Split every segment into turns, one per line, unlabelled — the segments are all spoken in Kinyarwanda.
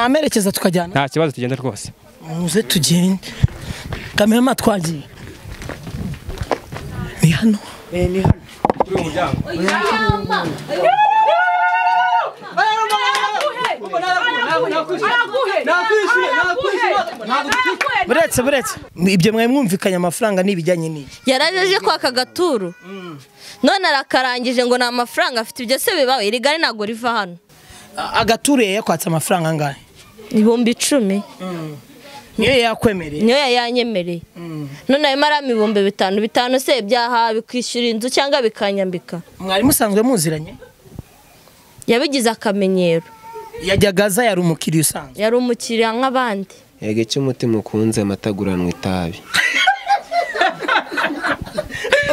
namerekeza tukajyana
nta kibazo tugenda rwose
muze tugende kamema twagiye ni hano buretse buretse ibyo mwari mwumvikanye amafaranga n'ibijyanye n'iki
yarajeje kwaka agaturu none arakarangije ngo ni amafaranga afite ibyo se bibawe iri gare ntabwo riva hano
A- agaturu yari yakwatse amafaranga angahe
ibihumbi icumi
niyo yakwemereye
niyo yari yanyemereye none arimo arama ibihumbi bitanu bitanu se byaha bikwishyura inzu cyangwa bikanyambika
mwari musanzwe muziranye
yabigize akamenyero
yajyaga aza yari umukiriya usanzwe
yari umukiriya nk'abandi
yego icyo umutima ukunze amataguranwa itabi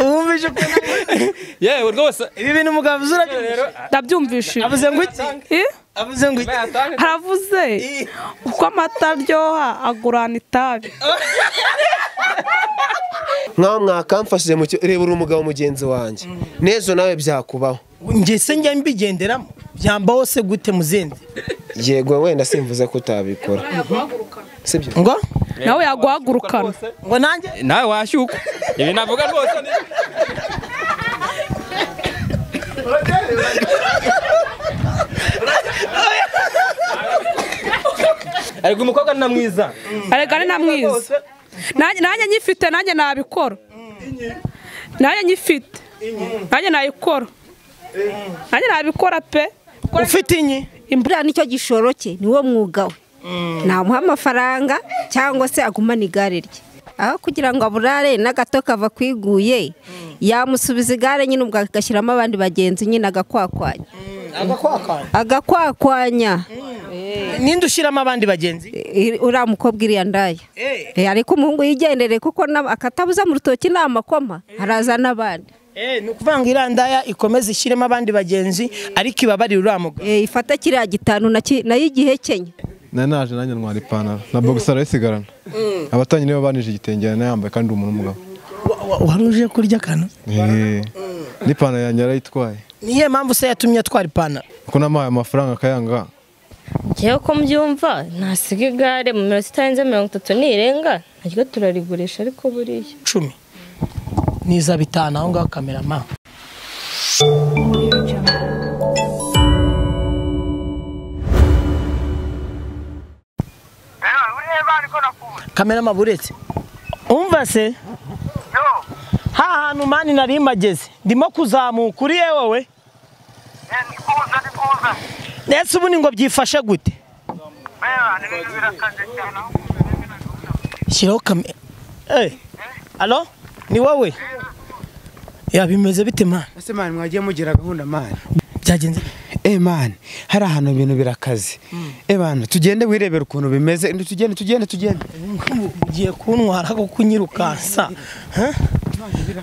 wumvise ukuntu
yewe rwose
ibi bintu umugabo uzi urabyumvise
ndabyumvishije
avuze ngo iki
Eh?
avuze ngo iki
haravuze uko amata aryoha agurana itabi
nkaho mwakamfashije mu cyo reba uri umugabo mugenzi wanjye n'ejo nawe byakubaho
njye se njya mbigenderamo byambaho se gute muzindi
yego wenda simvuze ko utabikora sibyo
ngo
nawe yaguhagurukana
ngo nanjye
nawe washyukwa ibi navuga rwose ni ariko umukobwa ni na mwiza
arega ari na mwiza nanjye nanjye nyifite nanjye nabikora nanjye nyifite nanjye nayikora nanjye nabikora pe
ufite inyi
imvura nicyo gishoro cye niwo mwuga we namuha amafaranga cyangwa se agumane igare rye aho kugira ngo aburare n'agato kava kwiguye yamusubiza igare nyine ubwo agashyiramo abandi bagenzi nyine agakwakwanya
agakwakwana
agakwakwanya
ninde ushyiramo abandi bagenzi
I- uriya mukobwa iriya ndaya
Eh.
Eh, ariko umuhungu yigendere kuko na- akatabuza mu rutoki ni amakoma haraza n'abandi
Eh, ni ukuvuga ngo irandaya ikomeze ishyiremo abandi bagenzi ariko ibabarire uriya mugabo
Eh, ifata kiriya gitanu na ki- nayo igihe kenya
nari naje nanjye ntwara ipantaro na bogisara arayisigarana abatanye nibo banije igitenge yanayambaye kandi umuntu w'umugabo
Wa- wa- wari uje kurya akantu
Eh, n'ipantaro yanjye yarayitwaye
niyo mpamvu se yatumye atwara ipantaro
kuko namahaye amafaranga akayanga
ngewe ko mbyumva ntasiga igare mu minota itarenze mirongo itatu nirenga naryo turarigurisha ariko buriya
icumi niza bitanu aho ngaho kamerama kamerama buretse umva se ha hantu mani nari mageze ndimo kuzamuka uri wowe ndetse ubundi ngo byifashe gute shyiraho kamera eh alo ni wowe ya bimeze bite mani
ese mani mwagiye mugira gahunda mani
byagenze bite?
e mani hari ahantu ibintu birakaze e mani tugende wirebera ukuntu bimeze ndi tugende tugende tugende
ugiye kuntwara kuko unyirukansa huh?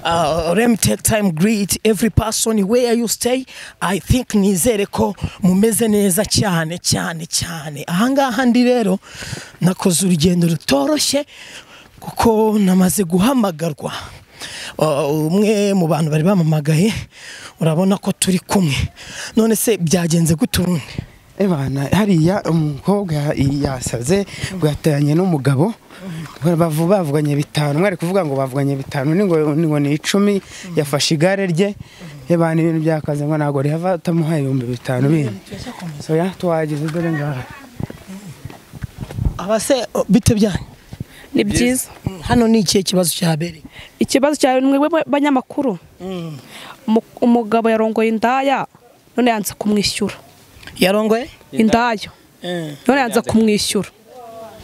Uh, let me take time greet every person where you stay i think nizere ko mumeze neza cyane cyane cyane ahangaha ndi rero nakoze urugendo rutoroshye kuko namaze guhamagarwa Uh, umwe mu bantu bari bamamagaye urabona ko turi kumwe none se byagenze gute ubundi
e mani hariya umukobwa ya- yasaze ngo yatanye n'umugabo bavu- bavuganye bitanu mwari kuvuga ngo bavuganye bitanu ni ngo ni ngo ni icumi yafashe igare rye e mani ibintu byakaze ngo ntabwo rihava atamuhaye ibihumbi bitanu bindi oya tuhageze dore ngaha
abase uh, bite byanyu
ni byiza
hano ni ikihe kibazo cyabereye
ikibazo cyawe ni mwebwe banyamakuru Umu- umugabo yarongoye indaya none yanze kumwishyura
yarongoye
indaya none yanze kumwishyura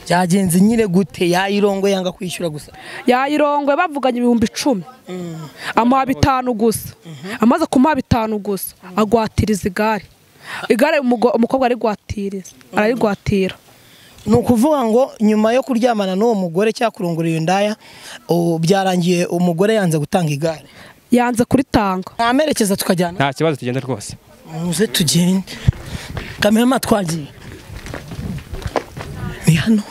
byagenze nyine gute yayirongo yanga kwishyura gusa
yayirongoye bavuganye ibihumbi icumi amuha bitanu gusa amaze kumuha bitanu gusa agwatiriza igare igare umugo- umukobwa arigwatiriza ararigwatira
ni ukuvuga ngo nyuma yo kuryamana n'uwo mugore cyangwa kurongora iyo ndaya o, byarangiye umugore yanze gutanga igare
yanze kuritanga
namerekeza tukajyana
nta kibazo tugenda rwose
muze tugende kamerama twagiye ni hano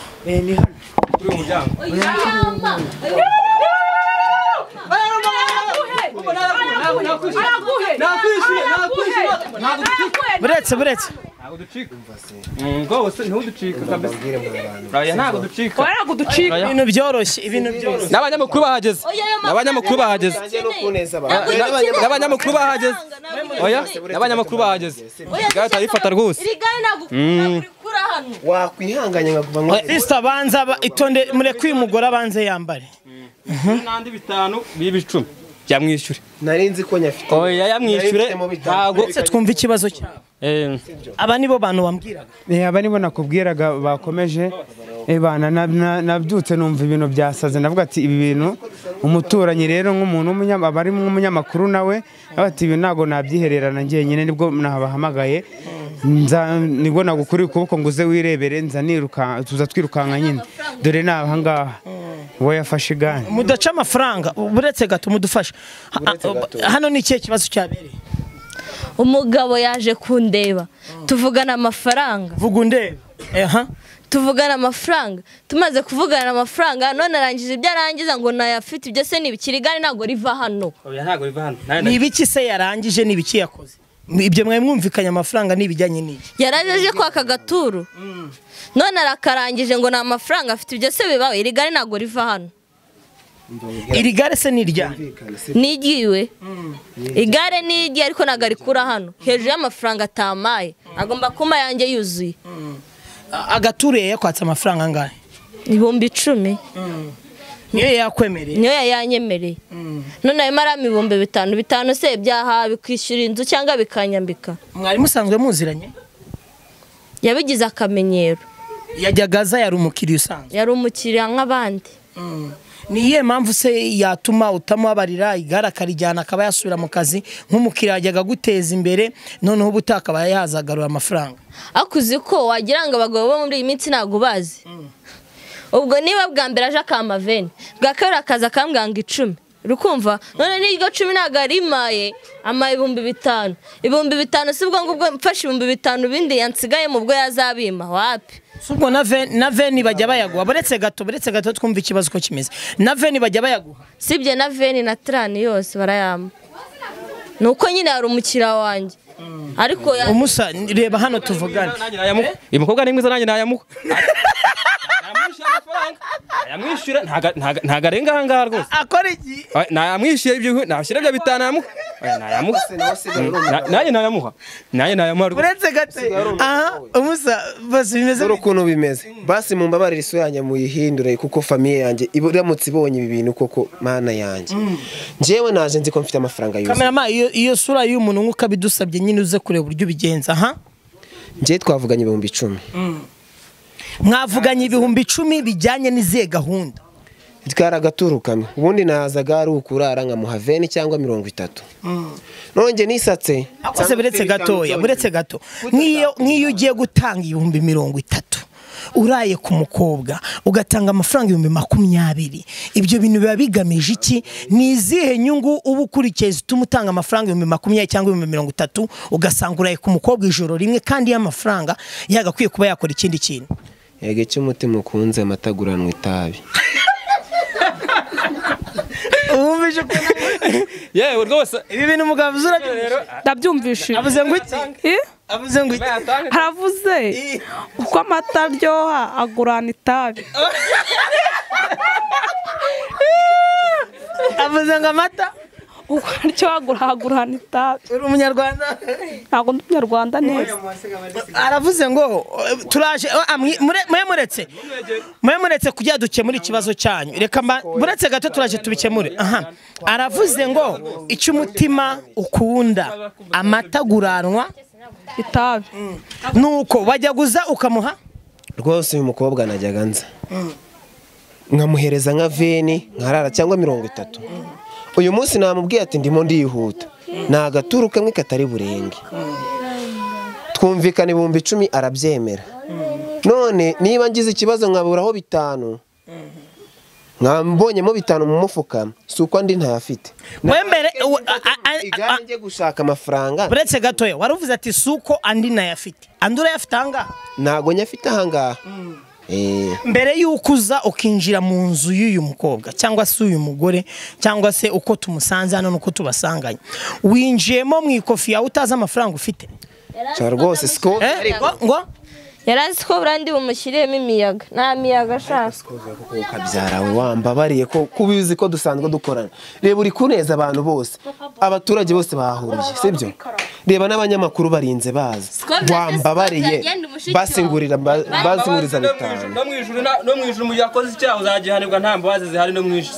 buretse buretse
ntabwo ducika rwose ntiwuducika kabisa aya ntabwo ducika
waraga uducika
ibintu byoroshye ibintu byoroshye
n'abanyamakuru bahageze n'abanyamakuru bahageze n'abanyamakuru bahageze oya n'abanyamakuru bahageze igare turabifata rwose
wakwihanganya nkakuva ngo
lisita banza ba- itonde mureke uyu mugore abanze yambare
n'andi bitanu biba icumi yamwishyure
nari nzi ko nyafite
oya yamwishyure ntabwo
ndetse twumve ikibazo cyabo
Eh,
aba nibo bantu bambwiraga
Eh, aba nibo nakubwiraga bakomeje eh, bana na- na- nabyutse numva ibintu byasaze navuga ati ibi bintu umuturanyi rero nk'umuntu w'umunyama- aba ari nk'umunyamakuru nawe nawe ati ibi ntabwo nabyihererana njyenyine nibwo nabahamagaye nza nibwo nagukuriye ukuboko ngo uze wirebere nza niruka tuza twirukanka nyine dore ni ahangaha uwo yafashe igare
mudaca amafaranga uretse gato mudufashe Ha- hano ni ikihe kibazo cyabereye
umugabo yaje kundeba tuvugana amafaranga
vuga undebe aha
tuvugana amafaranga tumaze kuvugana amafaranga none arangije ibyo arangiza ngo nayafite ibyo se ntibikiri igare ntabwo riva hano
oya ntabwo biva hano Nta-
ni ibiki se yarangije ni ibiki yakoze ibyo mwari mwumvikanye amafaranga n'ibijyanye n'iki
yaraje aje kwaka agaturu none arakarangije ngo nta mafaranga afite ibyo se bibaho iri gare ntabwo riva hano
iri gare se ni iryanyu
nigiwe igare nirye ariko ntabwo arikura hano hejuru y'amafaranga atamaye agomba kuba yanjye yuzuye
A- agaturiye yakwatse amafaranga angahe
ibihumbi icumi
niyo yakwemereye
niyo yayanyemereye none arimo arama ibihumbi bitanu bitanu se byaha bikwishyura inzu cyangwa bikanyambika
mwari musanzwe muziranye
yabigize akamenyero
yajyaga aza yari umukiriya usanzwe
yari umukiriya nk'abandi
ni iyihe mpamvu se yatuma utamubabarira igare akarijyana akaba yasubira mu kazi nk'umukiriya yajyaga aguteza imbere noneho ubu utakabaye yazagarura amafaranga
ariko uzi ko wagira ngo abagabo bo muri iyi minsi ntabwo bazi ubwo niba bwa mbere aje akamaveni bwa kabiri akaza akambwira ngo icumi rukumva none n'iryo cumi ntabwo arimaye amaye ibihumbi bitanu ibihumbi bitanu si ubwo ngubwo mfashe ibihumbi bitanu bindi yansigayemo ubwo yazabima wapi
si ubwo na veni na veni bajya bayaguha buretse gato buretse gato twumva ikibazo uko kimeze na veni bajya bayaguha
sibye na veni na trani yose barayampa ni uko nyine hari umukiriya wanjye ariko ya-
umusa reba hano tuvugane
nanjye nayamuha uyu mukobwa ni mwiza nanjye nayamuha Namwishyura amafaranga nayamwishyura ntago- ntago- ntago arenga ahangaha rwose
akora iki
Oya, nayamwishyura ibyo nashyira ibyo bitanu nayamuha Oya, nayamuha Na- nanjye nayamuha nanjye nayamuha rwose
buretse gato aha umusa bose bimeze
dore ukuntu bimeze basi mumbabarire isura yanjye muyihindure kuko famiye yanjye iba- iramutse ibonye ibi bintu koko mana yanjye njyewe naje nzi ko mfite amafaranga yuzuye
kamerama iyo iyo sura y'umuntu nk'uko abidusabye nyine uze kureba uburyo ubigenza aha
njyewe twavuganye ibihumbi icumi
mwavuganye ibihumbi icumi bijyanye n'izihe gahunda
twari agaturu kamwe ubundi nazaga ari ukurara nkamuha veni cyangwa mirongo itatu nonge nisatse
akoze buretse gatoya buretse gato nk'iyo nk'iyo ugiye gutanga ibihumbi mirongo itatu uraye ku mukobwa ugatanga amafaranga ibihumbi makumyabiri ibyo bintu biba bigamije iki ni izihe nyungu uba ukurikiye zituma utanga amafaranga ibihumbi makumyabiri cyangwa ibihumbi mirongo itatu ugasanga uraye ku mukobwa ijoro rimwe kandi y'amafaranga yagakwiye kuba yakora ikindi kintu
yega icyo umutima ukunze amataguranwa itabi
wumvise ko
yewe rwose
ibi bintu mugabo uzi urabyumvise
ndabyumvishije
avuze ngo iki
Eh?
avuze ngo iki
haravuze uko amata aryoha agurana itabi
avuze ngo amata
uko aryoha agura- agurana itabi
uri umunyarwanda
ntabwo ndi umunyarwanda neza
aravuze ngo eh, turaje eh, ah, mwi- mure- mwe muretse mwe muretse kujya dukemura ikibazo cyanyu reka mba- buretse gato turaje tubikemure aha aravuze ngo icyo umutima ukunda amata aguranwa
itabi
nuko wajya guza ukamuha
rwose uyu mukobwa najyaga nza nkamuhereza nka veni nkarara cyangwa mirongo itatu uyu munsi namubwiye ati ndimo ndihuta ni agaturu kamwe katari burenge twumvikana ibihumbi icumi arabyemera none niba ngize ikibazo nkaburaho bitanu nkambonyemo bitanu mu mufuka si uko andi ntayafite
wembere we- a- a- a- a-
igare njye gushaka amafaranga
buretse gatoya waravuze ati si uko andi nayafite andi urayafite ahangaha
ntago nyafite ahangaha Eh.
mbere y'uko uza ukinjira mu nzu y'uyu mukobwa cyangwa se uyu mugore cyangwa se uko tumusanze hano n'uko tubasanganye winjiyemo mu ikofi yawe utazi amafaranga ufite
cyangwa rwose siko
Eh, ngo ngo
yari azi ko buriya ndi bumushyiremo imiyaga nta miyaga ashaka
ukabyara we wambabariye ko kuba uzi ko dusanzwe dukorana reba uri kuneza abantu bose abaturage bose bahuriye sibyo reba n'abanyamakuru barinze baza wambabariye basingurira basinguriza bitanu
no mu ijuru na- no mu ijuru mu gihe akoze icyaha uzagihanirwa nta mbabazi zihari no mu ijuru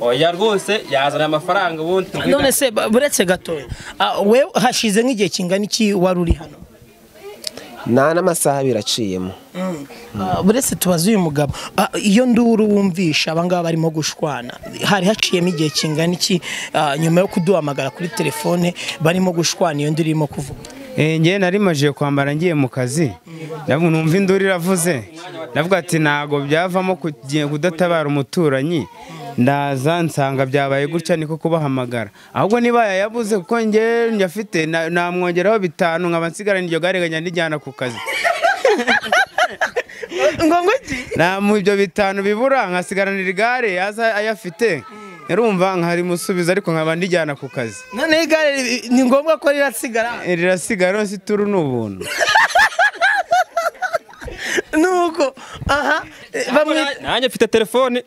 oya rwose yazana amafaranga ubundi tugwita-
none se ba- buretse gatoya ah, wewe hashize nk'igihe kingana iki wari uri hano
nta n'amasaha biraciyemo
Ah, buretse tubaze uyu mugabo Ah, iyo nduru wumvisha abangaba barimo gushwana hari haciyemo igihe kingana iki ah, nyuma yo kuduhamagara kuri telefone barimo gushwana iyo nduru irimo kuvuga
ngewe nari majiye kwambara ngiye mu kazi ndavuga numva induru iravuze ndavuga ati ntago byavamo kugiye kudatabara umuturanyi ndaza nsanga byabaye gutya niko kubahamagara ahubwo niba yayabuze kuko ngewe njyafite namwongeraho bitanu nkaba nsigaranye iryo gare nkajya ndijyana ku kazi
ngo iki
namu ibyo bitanu bibura nkasigaranira igare yaza ayafite nkarumva nkarimusubiza ariko nkaba ndijyana ku kazi
noneho igare ri- ni ngombwa ko rirasigara
rirasigara hose ituru ni ubuntu
nuko aha eh, bamwita
nanjye mfite telefone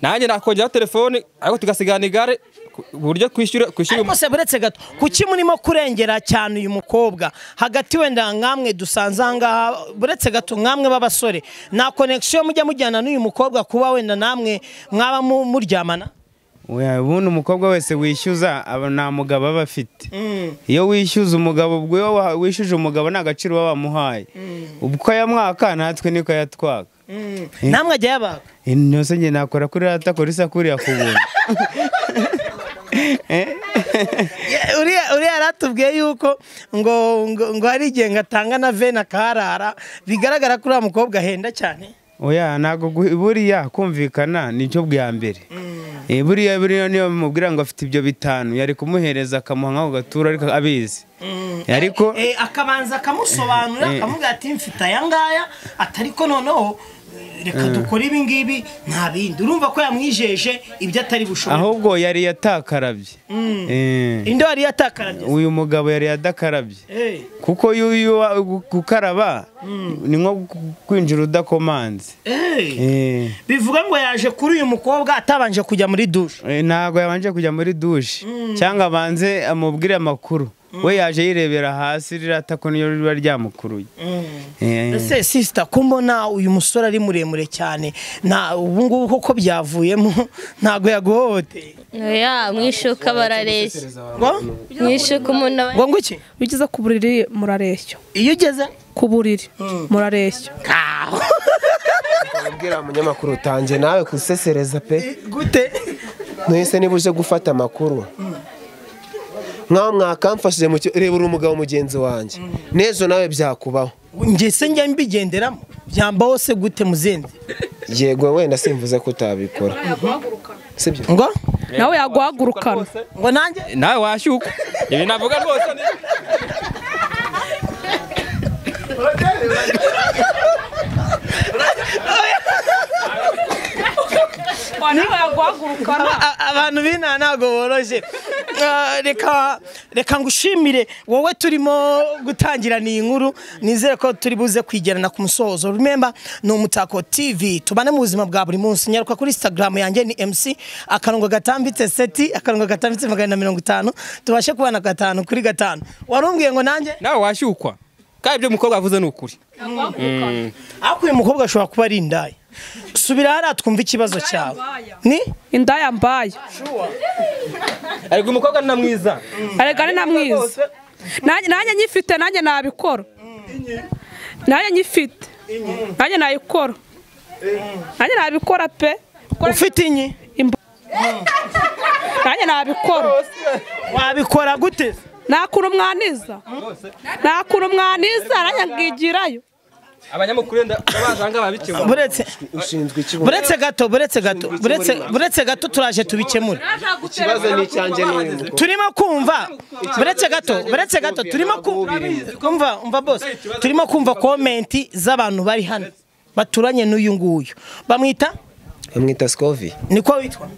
nanjye nakongeraho telefone ariko tugasigarana igare ku buryo kwishyura kwishyura
ariko se buretse gato kuki murimo kurengera cyane uyu mukobwa hagati wenda nkamwe dusanze aha ngaha buretse gato nkamwe b'abasore nta konekisiyo mujya mujyana n'uyu mukobwa kuba wenda namwe mwaba mu- muryamana
Oya, ubundi umukobwa wese wishyuza aba nta mugabo aba afite iyo wishyuza umugabo ubwo iyo wa- wishyuje umugabo nta gaciro uba wamuhaye ubwo yamwaka natwe niko yatwaka
namwe ajya yabaga
yose njye nakora kuri rata kuri sakuriya ku buntu
Ye- uriya uriya yaratubwiye yuko ngo ngo ngo hari igihe ngatanga na vena akarara bigaragara ko uriya mukobwa ahenda cyane
oya ntabwo gu- buriya kumvikana nicyo bwa mbere Eh, buriya buriya niyo bamubwira ngo afite ibyo bitanu yari kumuhereza akamuha nk'ako gaturo ariko abizi ariko
Eh, akabanza akamusobanurira akamubwira ati mfite aya ngaya atari ko noneho eh, reka dukore ibi ngibi nta bindi urumva ko yamwijeje ibyo atari bushobore
ahubwo yari yatakarabye Eh.
inde wari yatakarabye
uyu mugabo yari yadakarabye
Eh,
kuko iyo iyo wa- gu- gukaraba ni nko gu- kwinjira udakomanze
eh.
Eh,
bivuga ngo yaje kuri uyu mukobwa atabanje kujya muri dushe
eh, ntabwo yabanje kujya muri dushe cyangwa abanze amubwire amakuru we yaje yirebera hasi rirata ko niyo riba ryamukuruye Eh,
ese sisita ko mbona uyu musore ari muremure cyane na ubu ngubu koko byavuyemo ntabwo yaguhohoteye
ya mwishuka barareshya
ngo
mwishuka umuntu aba
ngo ngo iki
iyo ugeze ku buriri murareshya
iyo ugeze
ku buriri murareshya
ubwira umunyamakuru utange nawe kusesereza pe
gute
mwese niba uje gufata amakuru nkaho mwakamfashije mu cyo- reba uri umugabo mugenzi wanjye n'ejo nawe byakubaho
njye se njya mbigenderamo byambaho se gute muzinzi
yego wenda simvuze ko utabikora sibyo
ngo
nawe yaguhagurukana
ngo nanjye
nawe washyuka ibi navuga rwose ni
nawe yaguhagurukana
A- abantu b'inaha ntabwo boroshye Ah, reka reka ngushimire wowe turimo gutangirana iyi nkuru nizere ko turi buze kwigerana ku musozo remember ni umutako tv tubane mu buzima bwa buri munsi nyaruka kuri instagram yanjye ni mc akarongo gatambitse seti akarongo gatambitse magana na mirongo itanu tubashe kubana gatanu kuri gatanu warumbwiye ngo nanjye
nawe washyukwa kandi ibyo umukobwa avuze ni ukuri
ariko uyu mukobwa ashobora kuba ari indaya subira hariya twumva ikibazo cyawe ni
inda yambaye
ariko umukobwa ni na mwiza
arega ni na mwiza nanjye nanjye nyifite nanjye nabikora nanjye nyifite nanjye nayikora nanjye nabikora pe
ufite inyi
nanjye nabikora
wabikora gute
nta kuntu mwantiza nta kuntu mwantiza nanjye ngigirayo
abanyamakuru wenda bazanga babikemura
buretse
ushinzwe iki
buretse gato buretse gato buretse buretse gato turaje tubikemure
ikibazo ni icyanjye n'uyu mukobwa
turimo kumva buretse gato buretse gato turimo kumva umva bose turimo kumva komenti z'abantu bari hano baturanye n'uyu nguyu bamwita
bamwita sikovi
niko witwa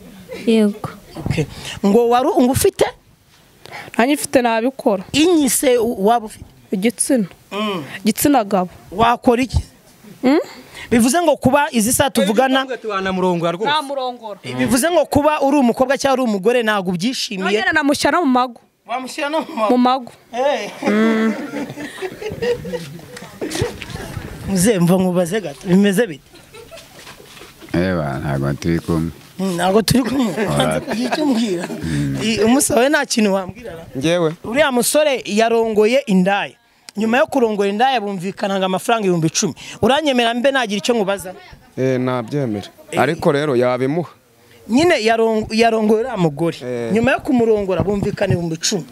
yego
Okay. ngo waru ngo ufite
nanjye ifite nabikora
inyise waba ufite
igitsina igitsina gabo
wakora iki bivuze ngo kuba izi saa tuvugana
tubana murongora rwose
namurongora
bivuze ngo kuba uri umukobwa cyangwa uri umugore ntabwo ubyishimiye
nongera namushyira no mu mago
wamushyira no mu
mu mago
muzemva mubaze gato bimeze bite
Eba ntabwo turi kumwe
Mm, ntabwo turi kumwe ubanza kugira icyo umbwira I- umusabe nta kintu wambwira na.
ngewe
uriya musore yarongoye indaya nyuma yo kurongora indaya bumvikanaga amafaranga ibihumbi icumi uranyemera mbe nagira icyo nkubaza
eh, nabyemera ariko rero yabimuha
nyine yarong- yarongoye uriya mugore
Eh.
nyuma yo kumurongora bumvikana ibihumbi icumi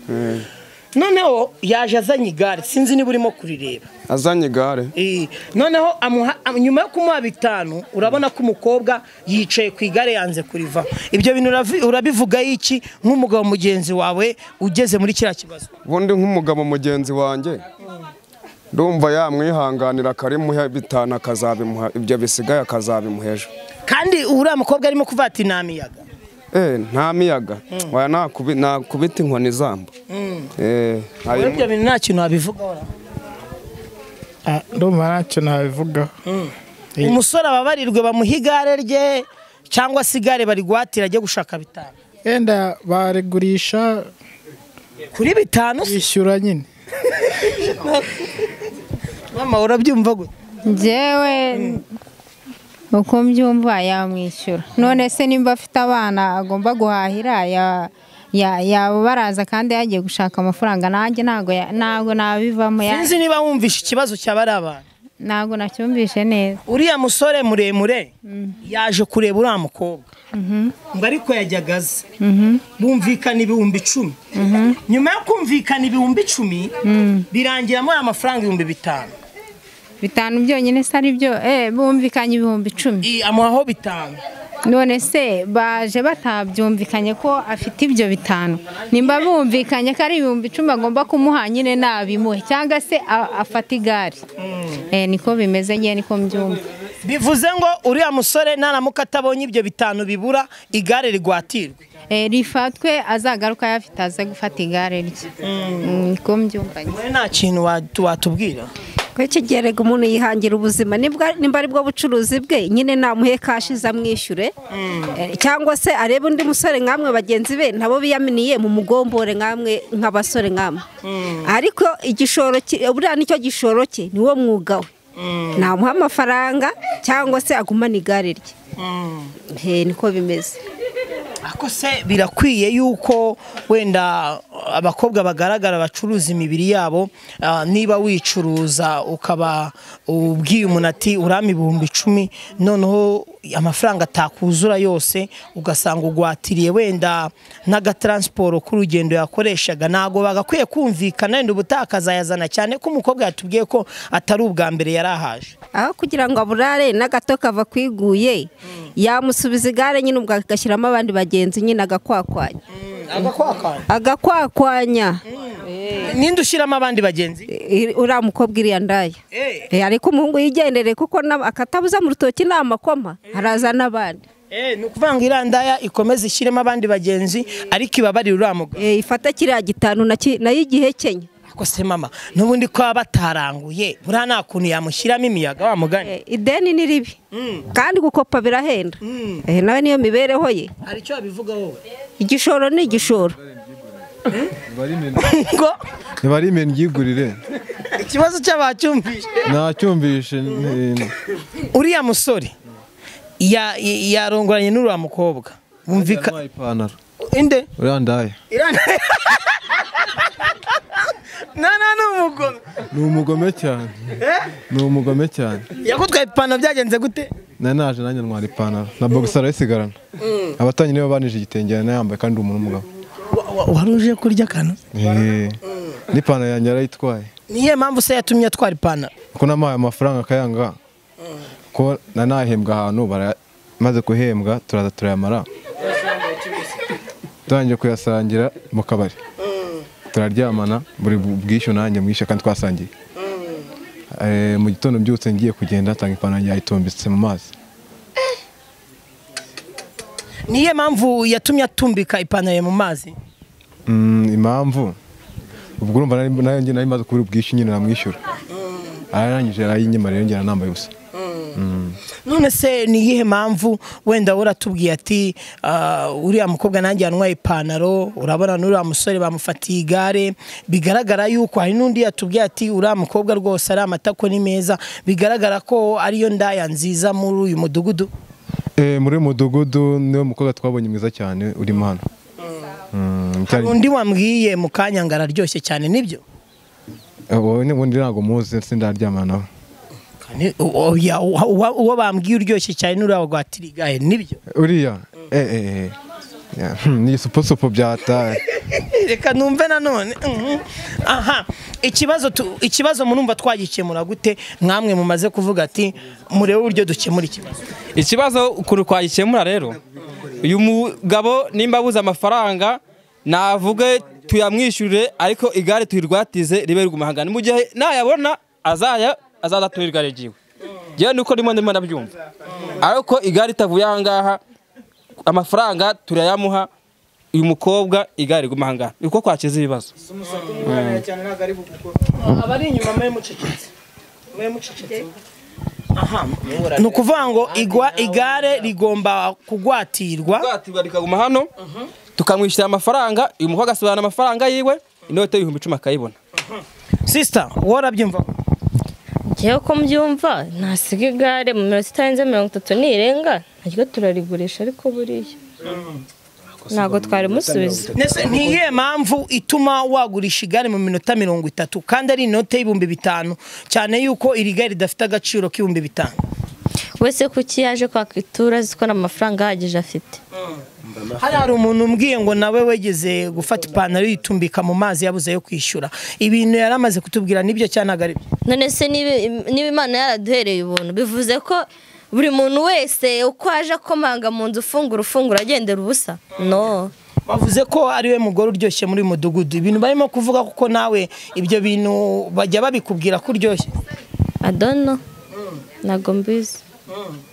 noneho yaje azanye igare sinzi niba urimo kurireba
azanye igare
Eh, noneho amuha- am- nyuma yo kumuha bitanu urabona ko umukobwa yicaye ku igare yanze kurivaho ibyo bintu uravi- urabivugaho iki nk'umugabo mugenzi wawe ugeze muri kiriya kibazo
ubundi nk'umugabo mugenzi wanjye ndumva yamwihanganira akarimuha bitanu akazabimuha ibyo bisigaye akazabimuha ejo
kandi uriya mukobwa arimo kuvuga ati nta miyaga
Eh, nta miyaga waya nakubi- nakubita inkoni izamba Eh,
Muri ibyo
harimo-
bintu nta kintu wabivugaho ra.
ndumva ntacyo nabivugaho Eh.
umusore ababarirwe bamuha igare rye cyangwa se igare barigwatira ajye gushaka bitanu
yenda barigurisha
kuri bitanu se
yishyura nyine
mama urabyumva gute
njyewe uko mbyumva yamwishyura none se nimba afite abana agomba guhahira ya- ya- yaba baraza kandi yagiye gushaka amafaranga nanjye ntabwo ya- ntabwo nabivamo ya-
sinzi niba wumvishe ikibazo cyaba ari abantu
ntabwo nacyumvishe neza
uriya musore muremure yaje kureba uriya mukobwa ngo ariko yajyaga aza bumvikana ibihumbi icumi nyuma yo kumvikana ibihumbi icumi birangiramo aya mafaranga ibihumbi bitanu
bitanu byonyine se ari byo eh, bumvikanye ibihumbi icumi
I- amuhaho bitanu
none se baje batabyumvikanye ko afite ibyo bitanu nimba bumvikanye ko ari ibihumbi icumi agomba kumuha nyine nabimuhe cyangwa se a- afata igare Eh, niko bimeze ngewe niko mbyumva
bivuze ngo uriya musore naramuka atabonye ibyo bitanu bibura igare rigwatirwe
Eh, rifatwe azagaruka yafite aze gufata igare rye Mm, niko mbyumva nyine.
wowe nta kintu watu- watubwira
ko kigerega umuntu yihangira ubuzima nibwa- nimba ari bwo bucuruzi bwe nyine namuhe kashi zamwishyure Eh, cyangwa se arebe undi musore nkamwe bagenzi be nabo biyaminiye mu mugombore nkamwe nk'abasore nkamwe ariko igishoro ki- buriya nicyo gishoro cye niwo mwuga we namuha amafaranga cyangwa se agumane igare rye he niko bimeze
ariko se birakwiye yuko wenda abakobwa bagaragara bacuruza imibiri yabo ah, niba wicuruza ukaba ubwiye umuntu ati urama ibihumbi icumi noneho amafaranga atakuzura yose ugasanga ugwatiriye wenda n'agataransiporo k'urugendo yakoreshaga ntabwo bagakwiye kumvikana wenda ubutakazayazana cyane ko umukobwa yatubwiye ko atari ubwa mbere yari ahaje
aho kugira ngo aburare n'agato kava kwiguye yamusubiza igare nyine ubwo agashyiramo abandi bagenzi nyine agakwakwanya agakwakwanya
ninde ushyiramo abandi bagenzi
I- uriya mukobwa iriya ndaya Eh, ariko umuhungu yigendere kuko na- akatabuza mu rutoki ni amakoma araza n'abandi
Eh, ni ukuvuga ngo iriya ndaya ikomeze ishyiremo abandi bagenzi ariko ibabarire uriya mugabo
Eh, ifata kiriya gitanu naki- nayo igihe kenya
ariko se mama n'ubundi ko baba bataranguye buriya nta kuntu yamushyiramo imiyaga wa mugani
Eh, ideni ni ribi kandi gukopa birahenda Eh, nawe niyo mibereho ye
hari icyo wabivuga wowe
igishoro ni igishoro
ngo
niba ari imeni ryigurire
ikibazo cy'abacyumvise
nacyumvishe ni-
uriya musore ya- ya- yarongoranye n'uriya mukobwa bumvika
yamuhaye ipantaro
inde
uriya ndaya
nana ni umugome
ni umugome cyane ni umugome cyane
yakutwaye ipantaro byagenze gute
nari naje nanjye ntwara ipantaro na bogisaro isigarana abatanye nibo banije igitenge yari yambaye kandi umuntu w'umugabo
Wa- wa- wari uje kurya akantu
Eh, n'ipantaro yanjye yarayitwaye
niyo mpamvu se yatumye atwara ipantaro
ko namuhaye amafaranga akayanga ko nanahembwa ahantu bara- maze guhembwa turaza turayamara turangiye kuyasangira mu kabari turaryamana buri bu- bwishyu nanjye mwishe kandi twasangiye Eh, mu gitondo mbyutse ngiye kugenda atanga ipantaro yanjye yayitumbitse mu mazi
niyo mpamvu yatumye atumbika ipantaro ye mu mazi
Mm, impamvu ubwo urumva nari- nayo njye nari maze kubura ubwishyu nyine namwishyura ararangije arayinyima rero njye nambaye Mm.
none se ni iyihe mpamvu wenda uratubwiye ati "Ah, uriya mukobwa nanjye yanwaye ipantaro urabona n'uriya musore bamufatiye igare bigaragara yuko hari n'undi yatubwiye ati uriya mukobwa rwose ari amatako ni meza bigaragara ko ariyo ndaya nziza muri uyu mudugudu
Eh, muri uyu mudugudu niwe mukobwa twabonye mwiza cyane urimo hano Mm, cyari-
undi wambwiye mu kanya ngo araryoshye cyane nibyo
Eh, wowe ni- ubundi ntabwo muzi sindaryamana nawe
Ni- uwo- ya- uwa- uwa- uwo bambwiye uryoshye cyane n'uriya rwatira igare nibyo
uriya eh, eh, eh. Ya, hmm, ni isupusupu byataye
reka numve nanone mhm. aha ikibazo tu- ikibazo murumva twagikemura gute mwamwe mumaze kuvuga ati murebe uburyo dukemura ikibazo
ikibazo ukuntu twagikemura rero uyu mugabo nimba abuze amafaranga navuge tuyamwishyurire ariko igare tuyirwatize ribe rigumahangana mu gihe nayabona azaya azaza tuyigare ryiwe ngewe nuko ndimo ndimo ndabyumva ariko igare ritavuye aha ngaha amafaranga turayamuha uyu mukobwa igare rigumahangana niko kwakiza ibibazo
abari inyuma mwe mucecetse mwe mucecetse aha ni ukuvuga ngo igwa igare rigomba kugwatirwa
kugwatirwa rikaguma hano tukamwishyura amafaranga uyu mukobwa asobanura amafaranga yiwe inote y'ibihumbi icumi akayibona
sisita warabyumva
ngewe uko mbyumva nasiga igare mu minota itarenze mirongo itatu nirenga naryo turarigurisha ariko buriya ntabwo twari musubiza
Nese ni iyihe mpamvu ituma wagurisha igare mu minota mirongo itatu kandi ari inote y'ibihumbi bitanu cyane yuko iri gare ridafite agaciro k'ibihumbi bitanu
wese kuki yaje kwaka ituru azi ko nta mafaranga ahagije afite
hari hari umuntu umbwiye ngo nawe wegeze gufata ipantaro yitumbika mu mazi yabuze yo kwishyura ibintu yari amaze kutubwira nibyo cyane ari byo
none se niba- niba imana yaraduhereye ubuntu bivuze ko buri muntu wese uko aje akomanga mu nzu ufungura ufungura agendera ubusa no
bavuze ko ari we mugore uryoshye muri uyu mudugudu ibintu barimo kuvuga kuko nawe ibyo bintu bajya babikubwira ko uryoshye
adono ntabwo mbizi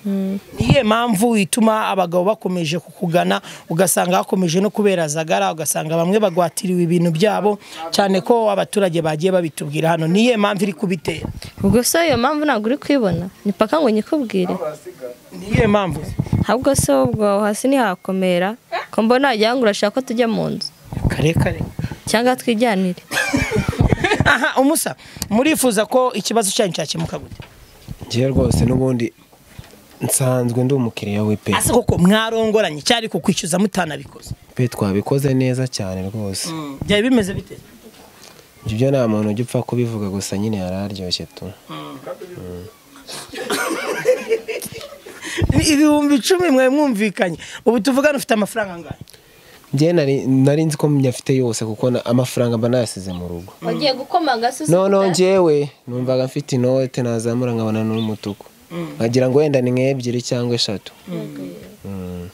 Mm.
niyo mpamvu ituma abagabo bakomeje kukugana ugasanga hakomeje no kubera zagara ugasanga bamwe bagwatiriwe ibintu byabo cyane ko abaturage bagiye babitubwira hano niyo mpamvu iri kubitera
ubwo se iyo mpamvu ntabwo uri kwibona ni paka ngo nyikubwire
niyo mpamvu
ahubwo se ubwo aho hasi ntihakomera ko mbona wagira ngo urashaka ko tujya mu nzu
kare kare
cyangwa twijyanire
aha umusa murifuza ko ikibazo cyanyu cyakemuka gute
ngewe rwose n'ubundi nsanzwe ndi umukiriya w'ipe
ese koko mwarongoranye cyari kukwishyuza mutanabikoze
pe twabikoze neza cyane rwose
byari bimeze bite
ibyo byo nta muntu ujya upfa kubivuga gusa nyine yari aryoshye tu Mm.
Ni ibihumbi icumi mwe mwumvikanye ubu tuvugane ufite amafaranga angahe
njyewe nari- nari nzi ko nyafite yose kuko na- amafaranga mba nayasize mu rugo
wagiye gukomanga se
noneho njyewe numvaga mfite inote nazamura nkabona n'umutuku nkagira ngo wenda ni nk'ebyiri cyangwa eshatu Mm.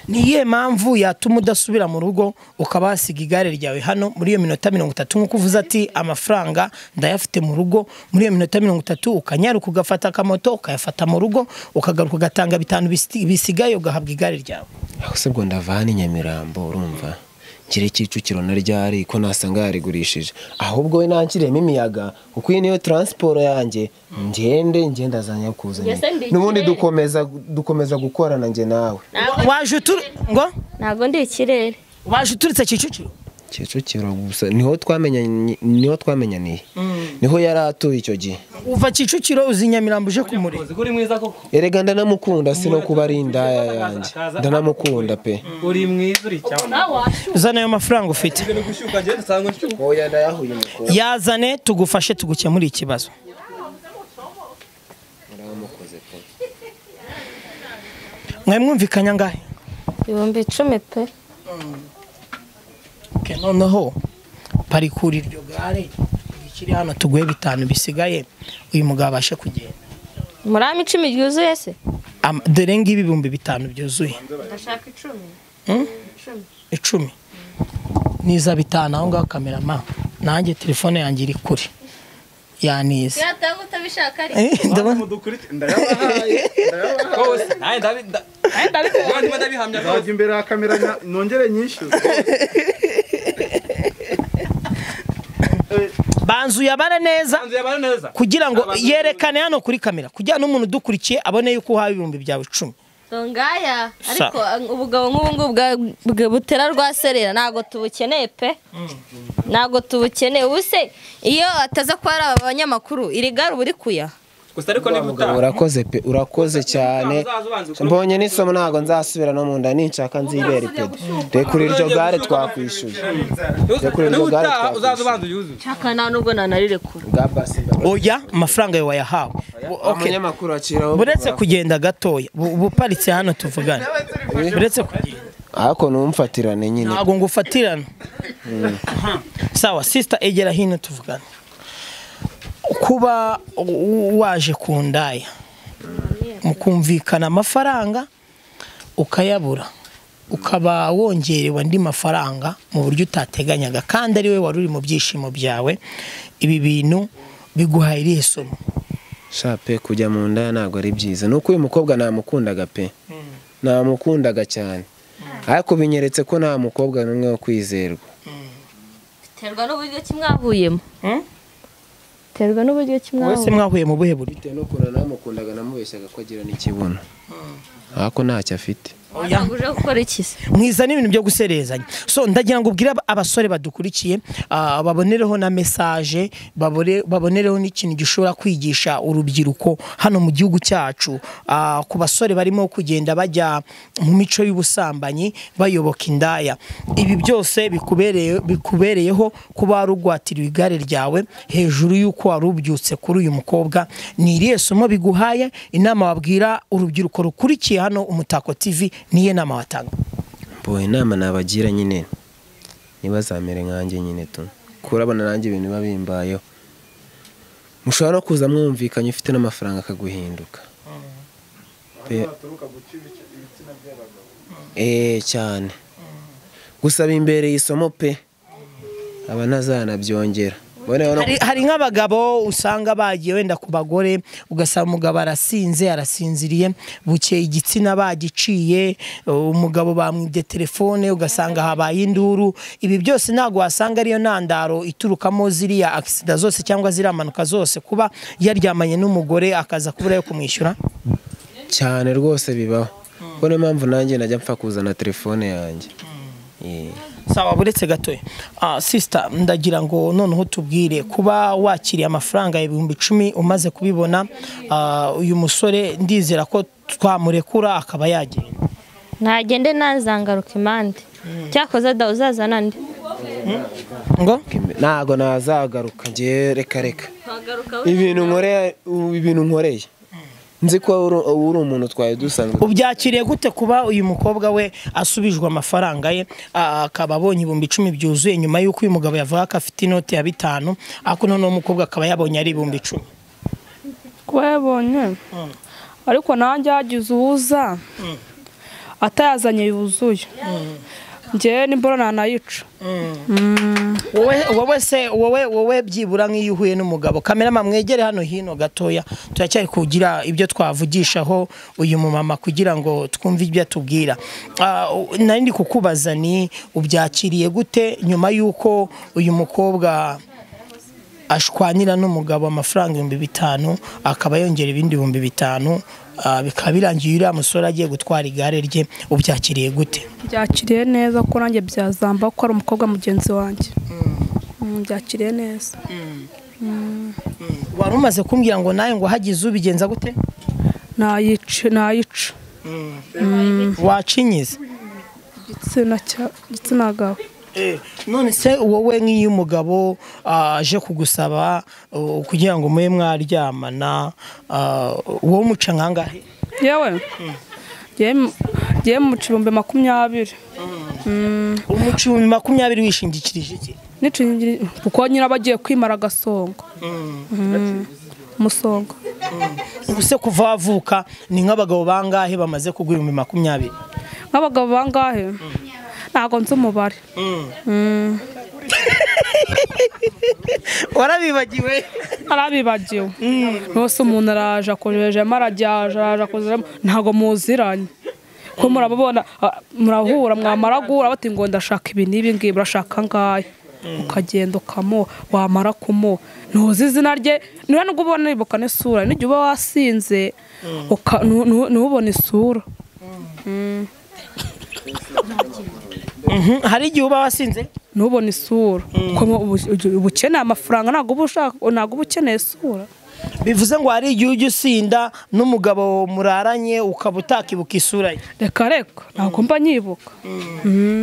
ni iyihe mpamvu yatuma udasubira mu rugo ukaba wasiga igare ryawe hano muri iyo minota mirongo itatu nk'uko uvuze ati amafaranga ndayafite mu rugo muri iyo minota mirongo itatu ukanyaruka ugafata akamoto ukayafata mu rugo ukagaruka ugatanga bitanu bisi- bisigaye ugahabwa igare ryawe
aho se ubwo ndava hano i nyamirambo urumva ngira kicukiro na ryari ko nasanga yarigurishije ahubwo we nanshyiriyemo imiyaga kuko iyi niyo taransiporo yanjye ngende ngende azanya kuzanye
Njye se ndi
n'ubundi
ikirere.
dukomeza dukomeza gukorana njye nawe
waje uturi ngo
ntabwo ndi ikirere
waje uturutse kicukiro
kicukiro gusa niho twamenyanye niho twamenyaniye niho yari atuye icyo gihe
uva kicukiro uzi i nyamirambo uje kumureba
uri mwiza koko
erega ndanamukunda si no kuba ari indaya yanjye ndanamukunda pe
uri mwiza uri cyane
uzane ayo mafaranga ufite
gushyuka njyewe dusanga nshyuka
oya ndayahuye mukobwa
yazane tugufashe tugukemure ikibazo
naramukoze pe
mwe mwumvikanye angahe
ibihumbi icumi pe
Okay, noneho parikura iryo gare rikiri hano tuguhe bitanu bisigaye uyu mugabo abashe kugenda
murama icumi ryuzuye se
Am- dore ngibi ibihumbi bitanu byuzuye
ndashaka icumi
Hmm? icumi niza bitanu aho ngaho kamerama nanjye telefone yanjye iri kure yanize
yatanga utabishaka ari
Eh, ndabona-
kose nanjye ndabi- nda- nanjye ndimo ndabihamya rwose
nzajya imbere ya kamera nya- nongere nyishyuze
banzu yabara neza kugira ngo yerekane hano kuri kamera kugira ngo n'umuntu udukurikiye abone yuko uhawe ibihumbi byawe icumi
ngaya
Sa-
ariko uh, ubugabo nk'ubu ngubu bwa- bwa- butera rwaserera ntabwo tubukeneye pe ntabwo tubukeneye ubu se iyo ataza kuba ari aba banyamakuru iri gare uba uri kuyaha
gusa ariko niba
Mugabo urakoze pe urakoze cyane mbonye n'isomo ntabwo nzasubira no mu nda ninshaka nzibere pe rekura iryo gare twakwishyuye rekura iryo gare
utaha
twakwishyuye
uzaza ubanza uyuzuze
nshaka nta nubwo nanarirekura
bwa basi
oya amafaranga yawe wayahawe Bu- okay.
umunyamakuru akiraho
buretse kugenda gatoya bu- buparitse hano tuvugane buretse kugenda
ariko numfatirane nyine
ntabwo ngufatirana
Mm.
sawa sisita egera hino tuvugane kuba u- waje ku ndaya mukumvikana amafaranga ukayabura ukaba wongerewe andi mafaranga mu buryo utateganyaga kandi ari we wari uri mu byishimo byawe ibi bintu biguhaye irihe somo
sha pe kujya mu nda ntabwo ari byiza nuko uyu mukobwa namukundaga pe namukundaga cyane ariko binyeretse ko nta mukobwa n'umwe wo kwizerwa
biterwa n'uburyo ki mwahuyemo biterwa n'uburyo ki
wese
mwahuyemo
mwahuye mu buhe buryo
bitewe n'ukuntu namukundaga namubeshyaga ko agira n'ikibuno ariko ntacyo afite
watanguje gukora iki se
mwiza n'ibintu byo guserezanya so ndagira ngo ubwire ab- abasore badukurikiye ah, babonereho na mesaje babore- babonereho n'ikintu gishobora kwigisha urubyiruko hano mu gihugu cyacu ah, ku basore barimo kugenda bajya mu mico y'ubusambanyi bayoboka indaya ibi byose bikubereye- bikubereyeho kuba warugwatiriwe igare ryawe hejuru y'uko wari ubyutse kuri uyu mukobwa ni irihe somo biguhaye inama wabwira urubyiruko rukurikiye hano umutako tv niyo nama watanga
mboye inama nabagira nyine ntibazamere nkanjye nyine tu kurabona nanjye ibintu biba bimbayeho mushobora no kuza mwumvikanye ufite n'amafaranga akaguhinduka Pe- eee cyane gusa bimbereye isomo pe aba ntazanabyongera Boneyeho no-
hari, hari nk'abagabo usanga bagiye wenda ku bagore ugasanga umugabo arasinze arasinziriye bukeye igitsina bagiciye uh, umugabo bamwibye telefone ugasanga habaye induru ibi byose ntabwo wasanga ariyo ntandaro iturukamo ziriya akisida zose cyangwa ziriya mpanuka zose kuba yaryamanye n'umugore akaza kubura yo kumwishyura
cyane rwose bibaho ubwo niyo mpamvu nanjye najya mpfa kuzana telefone yanjye Yee.
sawa buretse gatoya ah, sisita ndagira ngo noneho tubwire kuba wakiriye amafaranga ibihumbi icumi umaze kubibona ah, uyu musore ndizera ko twamurekura akaba yagenda
ntagende ntazangaruka impande cyakoze da uzazana nde
ngo
ntabwo nazagaruka njyewe reka reka ibintu nkoreye ubu ibintu nkoreye nzi ko uri uba uri umuntu twari dusanzwe
ubyakiriye gute kuba uyu mukobwa we asubijwe amafaranga ye ah, akaba abonye ibihumbi icumi byuzuye nyuma y'uko uyu mugabo yavuga ko afite inote ya bitanu ariko noneho umukobwa akaba yabonye ari ibihumbi icumi
kuba yabonye ariko nanjye hagize uwuza atayazanye yuzuye njyewe n'imboro ntanayica
wowe wowe se wowe wowe byibura nk'iyo uhuye n'umugabo kamerama mwegere hano hino gatoya turacyari kugira ibyo twavugishaho uyu mumama kugira ngo twumve ibyo atubwira Ah, u- nari ndi kukubaza ni ubyakiriye gute nyuma y'uko uyu mukobwa ashwanira n'umugabo amafaranga ibihumbi bitanu akaba yongera ibindi bihumbi bitanu ah, bikaba birangiye uriya musore agiye gutwara igare rye ubyakiriye gute
byakiriye neza ko nanjye byazamba ko ari umukobwa mugenzi wanjye Mm, byakiriye neza Mm.
wari umaze kumbwira ngo nawe ngo hagize ubigenza gute
nayica nayica
wacinyize
igitsina cya- igitsina gabo
none se wowe nk'iyo umugabo ah, aje kugusaba uh, kugira ngo mube mwaryamana ah, wowe umuca nkangahe
yewe yewe muca ibihumbi makumyabiri
umuca ibihumbi makumyabiri wishingikirije iki
n'icingiri kuko nyine aba agiye kwimara agasongo Mm, umusongo
ubu se kuva wavuka ni nk'abagabo bangahe bamaze kugura ibihumbi makumyabiri
nk'abagabo bangahe ntabwo nzi umubare Mm.
warabibagiwe
arabibagiwe rwose umuntu araje akonjejemo arajya araje akozemo ntabwo muziranye ko murababona ah, murahura mwamara guhura bati ngo ndashaka ibi n'ibi ngibi urashaka ngahe ukagenda ukamuha wamara kumuha ntuzi izina rye niba nubwo ubona wibuka n'isura n'igihe uba wasinze uka- ntu- ntu- ntubone isura Mm.
hari igihe uba wasinze
ntubone isura Kuko mu- ubu- ubu- uba ukeneye amafaranga ntabwo uba ushaka ntabwo uba ukeneye isura
bivuze ngo hari igihe ujya usinda n'umugabo muraranye ukaba utakibuka isura ye
reka reka ntabwo mba nyibuka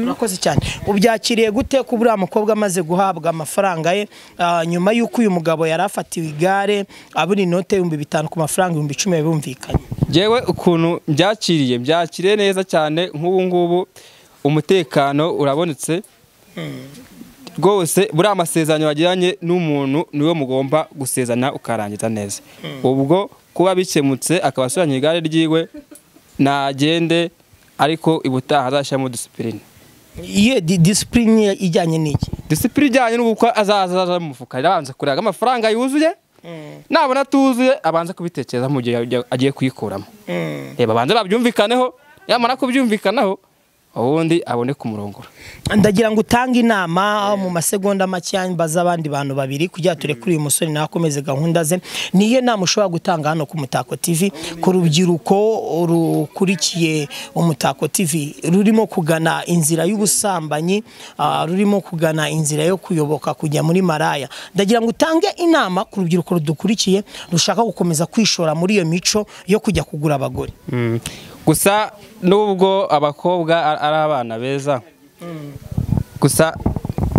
urakoze cyane ubyakiriye gute ko buriya mukobwa amaze guhabwa amafaranga ye ah, nyuma y'uko uyu mugabo yari afatiwe igare abura inote y'ibihumbi bitanu ku mafaranga ibihumbi icumi bumvikanye
Njyewe ukuntu mbyakiriye mbyakiriye neza cyane nk'ubu ngubu umutekano urabonetse rwose buriya amasezerano wagiranye n'umuntu niwe mugomba gusezana ukarangiza neza ubwo kuba bikemutse akaba asubiranye igare ryiwe nagende ariko ubutaha azashyiramo disipurine
iye disipurine ijyanye n'iki
disipurine ijyanye n'uko azaza aza mu mufuka arabanza kureba amafaranga yuzuye nabona atuzuye abanza kubitekereza mu gihe agiye kuyikuramo reba abanza babyumvikaneho yamara kubyumvikanaho ubundi abone kumurongora
ndagira ngo utange inama mu masegonda makeya mbaza abandi bantu babiri kugira ngo turekure uyu musore nawe akomeze gahunda ze niyo nama ushobora gutanga hano ku mutako tv ku rubyiruko rukurikiye umutako tv rurimo kugana inzira y'ubusambanyi ah, rurimo kugana inzira yo kuyoboka kujya muri maraya ndagira ngo utange inama ku rubyiruko rudukurikiye rushaka gukomeza kwishora muri iyo mico yo kujya kugura abagore
gusa nubwo abakobwa ar- ari abana beza gusa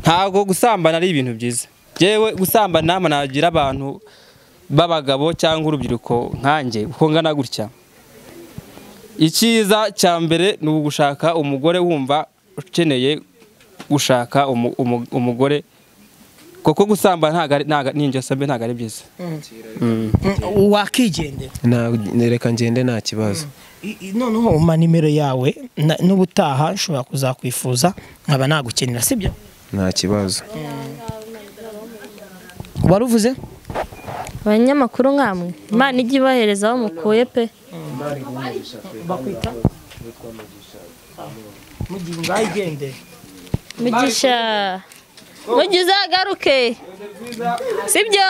ntabwo gusambana ari ibintu byiza yewe gusambana nagira abantu b'abagabo cyangwa urubyiruko nkanjye uko ngana gutya icyiza cya mbere ni ugushaka umugore wumva ukeneye gushaka umu- umu- umugore kuko gusambana ntago ari- ntago- ni ingeso mbi ntabwo ari byiza
wakigendera
reka ngende nta kibazo
I- i- noneho umpa nimero yawe na- n'ubutaha nshobora kuzakwifuza nkaba nagukenera sibyo
nta kibazo
wari uvuze
abanyamakuru nkamwe imana ijya ibahereza aho mukuye pe
bakwita mugihe ngayigendere
mugisha mugihe uzagaruke sibyo